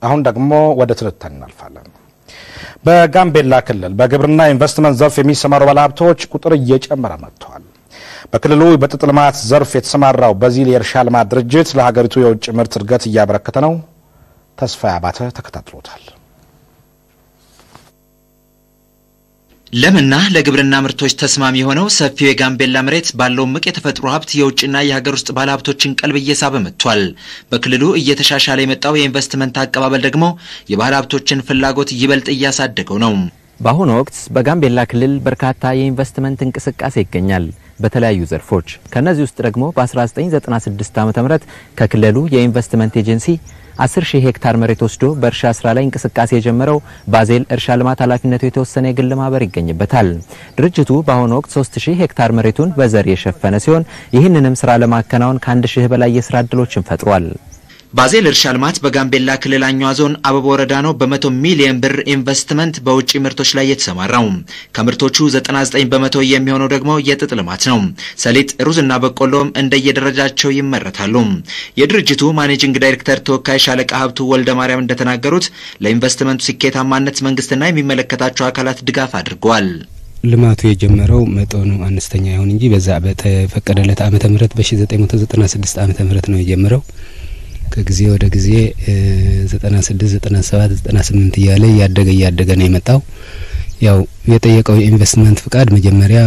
አሁን ደግሞ ወደ ትንታኔ እናልፋለን። በጋምቤላ ክልል በግብርና ኢንቨስትመንት ዘርፍ የሚሰማሩ ባለሀብቶች ቁጥር እየጨመረ መጥተዋል። በክልሉ በጥጥ ልማት ዘርፍ የተሰማራው በዚል የእርሻ ልማት ድርጅት ለሀገሪቱ የውጭ ምርት እድገት እያበረከተ ነው። ተስፋዬ አባተ ተከታትሎታል። ለምና ለግብርና ምርቶች ተስማሚ የሆነው ሰፊው የጋምቤላ መሬት ባለው እምቅ የተፈጥሮ ሀብት የውጭና የሀገር ውስጥ ባለሀብቶችን ቀልብ እየሳበ መጥቷል። በክልሉ እየተሻሻለ የመጣው የኢንቨስትመንት አቀባበል ደግሞ የባለ ሀብቶችን ፍላጎት ይበልጥ እያሳደገው ነው። በአሁኑ ወቅት በጋምቤላ ክልል በርካታ የኢንቨስትመንት እንቅስቃሴ ይገኛል በተለያዩ ዘርፎች። ከእነዚህ ውስጥ ደግሞ በ1996 ዓ ም ከክልሉ የኢንቨስትመንት ኤጀንሲ 10 ሺህ ሄክታር መሬት ወስዶ በእርሻ ስራ ላይ እንቅስቃሴ የጀመረው ባዜል እርሻ ልማት ኃላፊነቱ የተወሰነ የግል ማህበር ይገኝበታል። ድርጅቱ በአሁኑ ወቅት 3 ሺህ ሄክታር መሬቱን በዘር የሸፈነ ሲሆን ይህንንም ስራ ለማከናወን ከአንድ ሺህ በላይ የስራ እድሎችን ፈጥሯል። ባዜል እርሻ ልማት በጋምቤላ ክልል አኛዋ ዞን አበባ ወረዳ ነው በመቶ ሚሊዮን ብር ኢንቨስትመንት በውጭ ምርቶች ላይ የተሰማራው። ከምርቶቹ 99 በመቶ የሚሆነው ደግሞ የጥጥ ልማት ነው። ሰሊጥ፣ ሩዝና በቆሎም እንደየደረጃቸው ይመረታሉ። የድርጅቱ ማኔጂንግ ዳይሬክተር ተወካይ ሻለቃ ሀብቱ ወልደ ማርያም እንደተናገሩት ለኢንቨስትመንቱ ስኬታማነት መንግስትና የሚመለከታቸው አካላት ድጋፍ አድርገዋል። ልማቱ የጀመረው መጠኑ አነስተኛ ይሁን እንጂ በዛ በተፈቀደለት ዓመተ ምህረት በ1996 ዓመተ ምህረት ነው የጀመረው ከጊዜ ወደ ጊዜ ዘጠና ስድስት ዘጠና ሰባት ዘጠና ስምንት እያለ እያደገ እያደገ ነው የመጣው። ያው የጠየቀው የኢንቨስትመንት ፍቃድ መጀመሪያ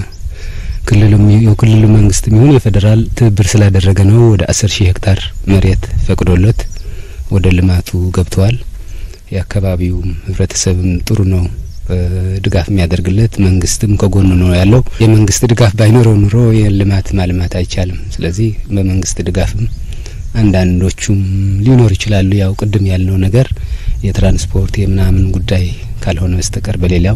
ክልሉም የክልሉ መንግስት የሚሆን የፌዴራል ትብብር ስላደረገ ነው። ወደ አስር ሺህ ሄክታር መሬት ፈቅዶለት ወደ ልማቱ ገብተዋል። የአካባቢውም ህብረተሰብም ጥሩ ነው ድጋፍ የሚያደርግለት መንግስትም ከጎኑ ነው ያለው። የመንግስት ድጋፍ ባይኖረው ኑሮ የልማት ማልማት አይቻልም። ስለዚህ በመንግስት ድጋፍም አንዳንዶቹም ሊኖር ይችላሉ። ያው ቅድም ያልነው ነገር የትራንስፖርት የምናምን ጉዳይ ካልሆነ በስተቀር በሌላው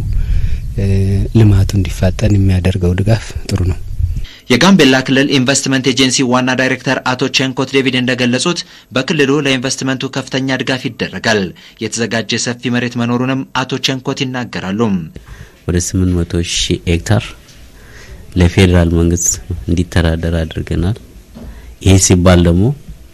ልማቱ እንዲፋጠን የሚያደርገው ድጋፍ ጥሩ ነው። የጋምቤላ ክልል ኢንቨስትመንት ኤጀንሲ ዋና ዳይሬክተር አቶ ቸንኮት ዴቪድ እንደገለጹት በክልሉ ለኢንቨስትመንቱ ከፍተኛ ድጋፍ ይደረጋል። የተዘጋጀ ሰፊ መሬት መኖሩንም አቶ ቸንኮት ይናገራሉ። ወደ ስምንት መቶ ሺህ ሄክታር ለፌዴራል መንግስት እንዲተዳደር አድርገናል። ይሄ ሲባል ደግሞ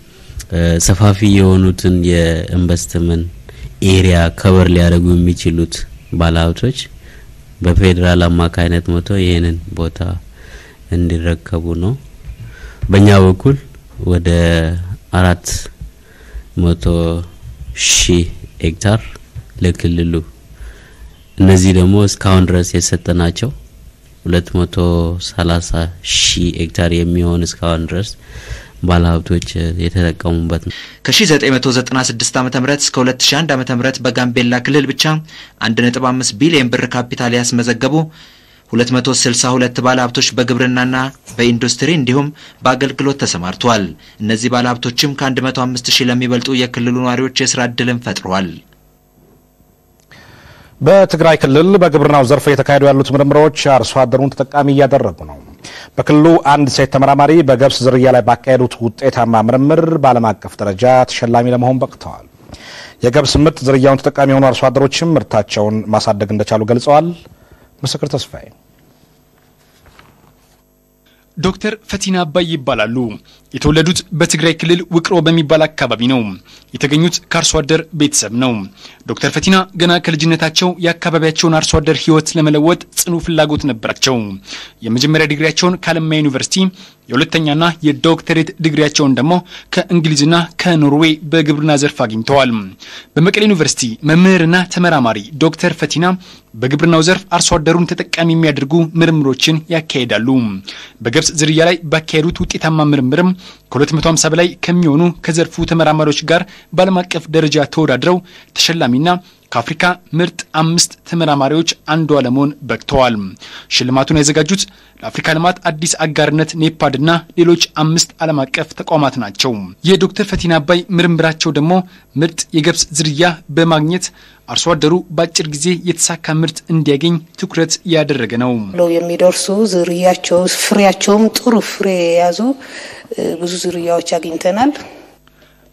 ሰፋፊ የሆኑትን የኢንቨስትመንት ኤሪያ ከበር ሊያደርጉ የሚችሉት ባለሀብቶች በፌዴራል አማካይነት መጥቶ ይህንን ቦታ እንዲረከቡ ነው። በእኛ በኩል ወደ አራት መቶ ሺህ ሄክታር ለክልሉ እነዚህ ደግሞ እስካሁን ድረስ የሰጠናቸው ሁለት መቶ ሰላሳ ሺህ ሄክታር የሚሆን እስካሁን ድረስ ባለሀብቶች የተጠቀሙበት ነው። ከ1996 ዓ ም እስከ 2001 ዓ ም በጋምቤላ ክልል ብቻ 1.5 ቢሊዮን ብር ካፒታል ያስመዘገቡ 262 ባለሀብቶች በግብርናና በኢንዱስትሪ እንዲሁም በአገልግሎት ተሰማርተዋል። እነዚህ ባለሀብቶችም ከ105 ሺህ ለሚበልጡ የክልሉ ነዋሪዎች የስራ ዕድልን ፈጥረዋል። በትግራይ ክልል በግብርናው ዘርፍ እየተካሄዱ ያሉት ምርምሮች አርሶ አደሩን ተጠቃሚ እያደረጉ ነው። በክልሉ አንድ ሴት ተመራማሪ በገብስ ዝርያ ላይ ባካሄዱት ውጤታማ ምርምር በዓለም አቀፍ ደረጃ ተሸላሚ ለመሆን በቅተዋል። የገብስ ምርጥ ዝርያውን ተጠቃሚ የሆኑ አርሶ አደሮችም ምርታቸውን ማሳደግ እንደቻሉ ገልጸዋል። ምስክር ተስፋዬ ዶክተር ፈቲና አባይ ይባላሉ። የተወለዱት በትግራይ ክልል ውቅሮ በሚባል አካባቢ ነው። የተገኙት ከአርሶ አደር ቤተሰብ ነው። ዶክተር ፈቲና ገና ከልጅነታቸው የአካባቢያቸውን አርሶ አደር ሕይወት ለመለወጥ ጽኑ ፍላጎት ነበራቸው። የመጀመሪያ ዲግሪያቸውን ከአለማያ ዩኒቨርሲቲ የሁለተኛና የዶክተሬት ዲግሪያቸውን ደግሞ ከእንግሊዝና ከኖርዌይ በግብርና ዘርፍ አግኝተዋል። በመቀሌ ዩኒቨርሲቲ መምህርና ተመራማሪ ዶክተር ፈቲና በግብርናው ዘርፍ አርሶ አደሩን ተጠቃሚ የሚያደርጉ ምርምሮችን ያካሂዳሉ። በገብስ ዝርያ ላይ ባካሄዱት ውጤታማ ምርምርም ከ250 በላይ ከሚሆኑ ከዘርፉ ተመራማሪዎች ጋር በዓለም አቀፍ ደረጃ ተወዳድረው ተሸላሚና ከአፍሪካ ምርጥ አምስት ተመራማሪዎች አንዷ ለመሆን በቅተዋል። ሽልማቱን ያዘጋጁት ለአፍሪካ ልማት አዲስ አጋርነት ኔፓድና ሌሎች አምስት ዓለም አቀፍ ተቋማት ናቸው። የዶክተር ፈቲና አባይ ምርምራቸው ደግሞ ምርጥ የገብስ ዝርያ በማግኘት አርሶ አደሩ በአጭር ጊዜ የተሳካ ምርት እንዲያገኝ ትኩረት ያደረገ ነው። የሚደርሱ ዝርያቸው ፍሬያቸውም ጥሩ ፍሬ የያዙ ብዙ ዝርያዎች አግኝተናል።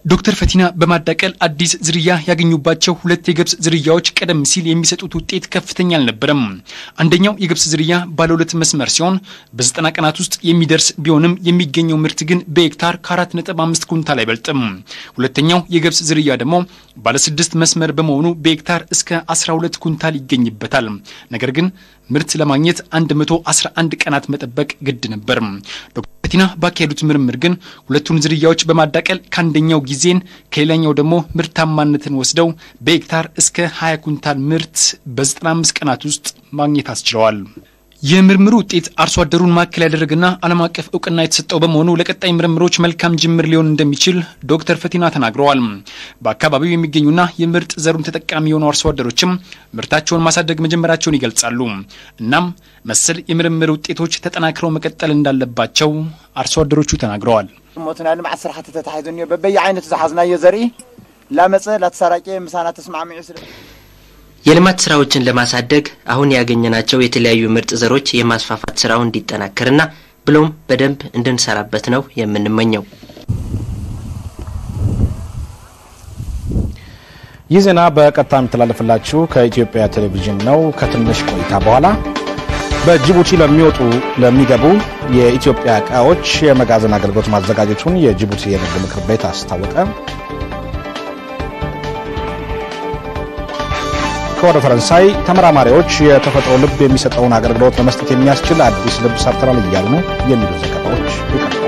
ዶክተር ፈቲና በማዳቀል አዲስ ዝርያ ያገኙባቸው ሁለት የገብስ ዝርያዎች ቀደም ሲል የሚሰጡት ውጤት ከፍተኛ አልነበረም። አንደኛው የገብስ ዝርያ ባለ ሁለት መስመር ሲሆን በዘጠና ቀናት ውስጥ የሚደርስ ቢሆንም የሚገኘው ምርት ግን በሄክታር ከአራት ነጥብ አምስት ኩንታል አይበልጥም። ሁለተኛው የገብስ ዝርያ ደግሞ ባለ ስድስት መስመር በመሆኑ በሄክታር እስከ 12 ኩንታል ይገኝበታል። ነገር ግን ምርት ለማግኘት 111 ቀናት መጠበቅ ግድ ነበር። ዶክተር ፈቲና ባካሄዱት ምርምር ግን ሁለቱን ዝርያዎች በማዳቀል ከአንደኛው ጊዜን ከሌላኛው ደግሞ ምርታማነትን ወስደው በሄክታር እስከ 20 ኩንታል ምርት በ95 ቀናት ውስጥ ማግኘት አስችለዋል። የምርምሩ ውጤት አርሶ አደሩን ማዕከል ያደረገና ዓለም አቀፍ እውቅና የተሰጠው በመሆኑ ለቀጣይ ምርምሮች መልካም ጅምር ሊሆን እንደሚችል ዶክተር ፈቲና ተናግረዋል። በአካባቢው የሚገኙና የምርጥ ዘሩን ተጠቃሚ የሆኑ አርሶ አደሮችም ምርታቸውን ማሳደግ መጀመራቸውን ይገልጻሉ። እናም መሰል የምርምር ውጤቶች ተጠናክረው መቀጠል እንዳለባቸው አርሶ አደሮቹ ተናግረዋል። ሞትና ልምዓት ስራሕቲ ተታሒዙ እኒኦ በበይ ዓይነቱ ዝሓዝናዮ ዘርኢ ላመፀ ላተሰራጨ ምሳና ተስማዕሚዑ ስለ የልማት ስራዎችን ለማሳደግ አሁን ያገኘናቸው የተለያዩ ምርጥ ዘሮች የማስፋፋት ስራው እንዲጠናከርና ብሎም በደንብ እንድንሰራበት ነው የምንመኘው። ይህ ዜና በቀጥታ የሚተላለፍላችሁ ከኢትዮጵያ ቴሌቪዥን ነው። ከትንሽ ቆይታ በኋላ በጅቡቲ ለሚወጡ ለሚገቡ የኢትዮጵያ እቃዎች የመጋዘን አገልግሎት ማዘጋጀቱን የጅቡቲ የንግድ ምክር ቤት አስታወቀ። ከወደ ፈረንሳይ ተመራማሪዎች የተፈጥሮ ልብ የሚሰጠውን አገልግሎት ለመስጠት የሚያስችል አዲስ ልብ ሰርተናል እያሉ ነው የሚሉ ዘገባዎች ይቀርባል።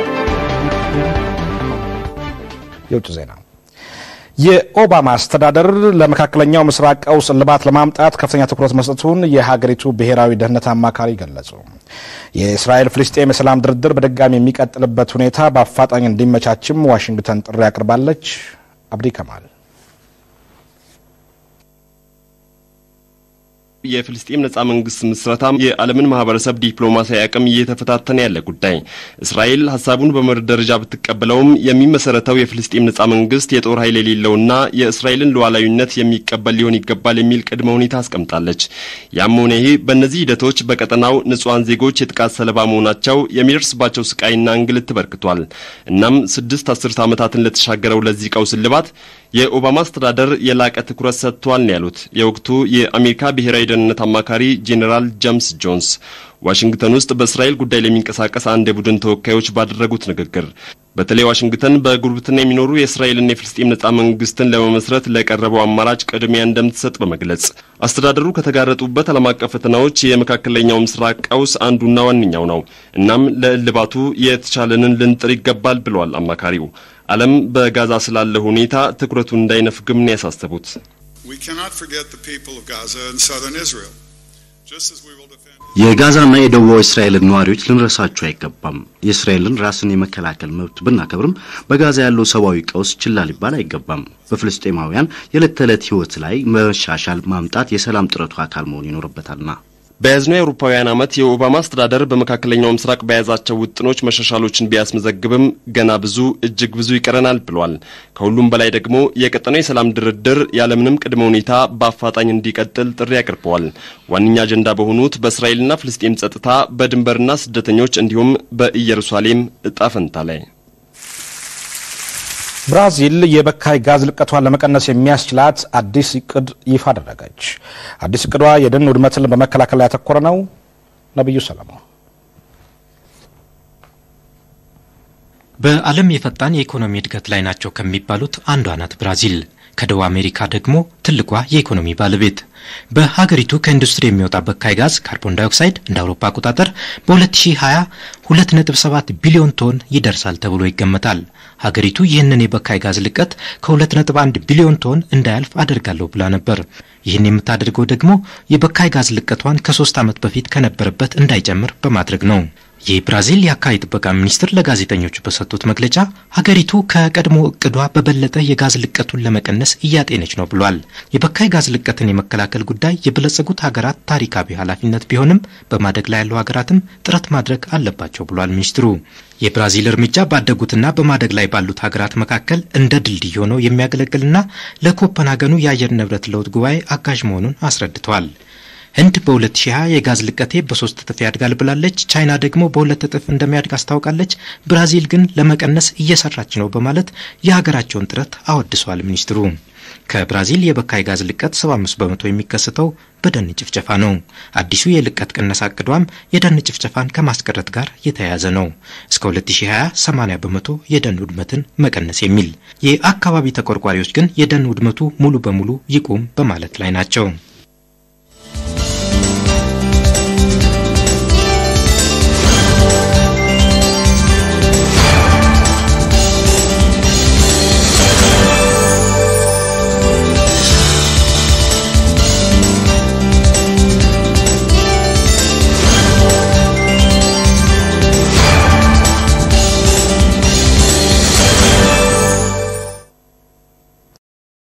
የውጭ ዜና የኦባማ አስተዳደር ለመካከለኛው ምስራቅ ቀውስ እልባት ለማምጣት ከፍተኛ ትኩረት መስጠቱን የሀገሪቱ ብሔራዊ ደህንነት አማካሪ ገለጹ። የእስራኤል ፍልስጤም የሰላም ድርድር በድጋሚ የሚቀጥልበት ሁኔታ በአፋጣኝ እንዲመቻችም ዋሽንግተን ጥሪ አቅርባለች። አብዲ ከማል የፍልስጤም ነጻ መንግስት ምስረታ የዓለምን ማህበረሰብ ዲፕሎማሲያዊ አቅም እየተፈታተነ ያለ ጉዳይ። እስራኤል ሀሳቡን በመርህ ደረጃ ብትቀበለውም የሚመሰረተው የፍልስጤም ነጻ መንግስት የጦር ኃይል የሌለውና የእስራኤልን ሉዓላዊነት የሚቀበል ሊሆን ይገባል የሚል ቅድመ ሁኔታ አስቀምጣለች። ያም ሆነ ይህ በእነዚህ ሂደቶች በቀጠናው ንጹሐን ዜጎች የጥቃት ሰለባ መሆናቸው የሚደርስባቸው ስቃይና እንግልት ተበርክቷል። እናም ስድስት አስርት ዓመታትን ለተሻገረው ለዚህ ቀውስ እልባት የኦባማ አስተዳደር የላቀ ትኩረት ሰጥቷል ነው ያሉት የወቅቱ የአሜሪካ ብሔራዊ ደህንነት አማካሪ ጄኔራል ጄምስ ጆንስ ዋሽንግተን ውስጥ በእስራኤል ጉዳይ ለሚንቀሳቀስ አንድ የቡድን ተወካዮች ባደረጉት ንግግር በተለይ ዋሽንግተን በጉርብትና የሚኖሩ የእስራኤልና የፍልስጤም ነጻ መንግስትን ለመመስረት ለቀረበው አማራጭ ቅድሚያ እንደምትሰጥ በመግለጽ አስተዳደሩ ከተጋረጡበት ዓለም አቀፍ ፈተናዎች የመካከለኛው ምስራቅ ቀውስ አንዱና ዋነኛው ነው። እናም ለእልባቱ የተቻለንን ልንጥር ይገባል ብለዋል አማካሪው። ዓለም በጋዛ ስላለ ሁኔታ ትኩረቱን እንዳይነፍግም ነው ያሳሰቡት። የጋዛና የደቡባዊ እስራኤልን ነዋሪዎች ልንረሳቸው አይገባም። የእስራኤልን ራስን የመከላከል መብት ብናከብርም በጋዛ ያለው ሰብአዊ ቀውስ ችላ ሊባል አይገባም። በፍልስጤማውያን የዕለት ተዕለት ሕይወት ላይ መሻሻል ማምጣት የሰላም ጥረቱ አካል መሆን ይኖርበታልና። በያዝነው የአውሮፓውያን ዓመት የኦባማ አስተዳደር በመካከለኛው ምስራቅ በያዛቸው ውጥኖች መሻሻሎችን ቢያስመዘግብም ገና ብዙ እጅግ ብዙ ይቀረናል ብሏል። ከሁሉም በላይ ደግሞ የቀጠናው የሰላም ድርድር ያለምንም ቅድመ ሁኔታ በአፋጣኝ እንዲቀጥል ጥሪ አቅርበዋል። ዋነኛ አጀንዳ በሆኑት በእስራኤልና ፍልስጤም ጸጥታ፣ በድንበርና ስደተኞች እንዲሁም በኢየሩሳሌም እጣ ፈንታ ላይ ብራዚል የበካይ ጋዝ ልቀቷን ለመቀነስ የሚያስችላት አዲስ እቅድ ይፋ አደረገች። አዲስ እቅዷ የደን ውድመትን በመከላከል ላይ ያተኮረ ነው። ነቢዩ ሰለሞን በዓለም የፈጣን የኢኮኖሚ እድገት ላይ ናቸው ከሚባሉት አንዷ ናት ብራዚል። ከደቡብ አሜሪካ ደግሞ ትልቋ የኢኮኖሚ ባለቤት። በሀገሪቱ ከኢንዱስትሪ የሚወጣ በካይ ጋዝ ካርቦን ዳይኦክሳይድ እንደ አውሮፓ አቆጣጠር በ2020 2.7 ቢሊዮን ቶን ይደርሳል ተብሎ ይገመታል። ሀገሪቱ ይህንን የበካይ ጋዝ ልቀት ከ2.1 ቢሊዮን ቶን እንዳያልፍ አደርጋለሁ ብላ ነበር። ይህን የምታደርገው ደግሞ የበካይ ጋዝ ልቀቷን ከሶስት ዓመት በፊት ከነበረበት እንዳይጨምር በማድረግ ነው። የብራዚል የአካባቢ ጥበቃ ሚኒስትር ለጋዜጠኞች በሰጡት መግለጫ ሀገሪቱ ከቀድሞ እቅዷ በበለጠ የጋዝ ልቀቱን ለመቀነስ እያጤነች ነው ብሏል። የበካይ ጋዝ ልቀትን የመከላከል ጉዳይ የበለጸጉት ሀገራት ታሪካዊ ኃላፊነት ቢሆንም በማደግ ላይ ያሉ ሀገራትም ጥረት ማድረግ አለባቸው ብሏል ሚኒስትሩ። የብራዚል እርምጃ ባደጉትና በማደግ ላይ ባሉት ሀገራት መካከል እንደ ድልድይ ሆኖ የሚያገለግልና ለኮፐንሃገኑ የአየር ንብረት ለውጥ ጉባኤ አጋዥ መሆኑን አስረድተዋል። ህንድ በ2020 የጋዝ ልቀቴ በሶስት እጥፍ ያድጋል ብላለች። ቻይና ደግሞ በሁለት እጥፍ እንደሚያድግ አስታውቃለች። ብራዚል ግን ለመቀነስ እየሰራች ነው በማለት የሀገራቸውን ጥረት አወድሰዋል ሚኒስትሩ። ከብራዚል የበካይ ጋዝ ልቀት 75 በመቶ የሚከሰተው በደን ጭፍጨፋ ነው። አዲሱ የልቀት ቅነሳ እቅዷም የደን ጭፍጨፋን ከማስቀረት ጋር የተያያዘ ነው። እስከ 2020 80 በመቶ የደን ውድመትን መቀነስ የሚል የአካባቢ ተቆርቋሪዎች ግን የደን ውድመቱ ሙሉ በሙሉ ይቁም በማለት ላይ ናቸው።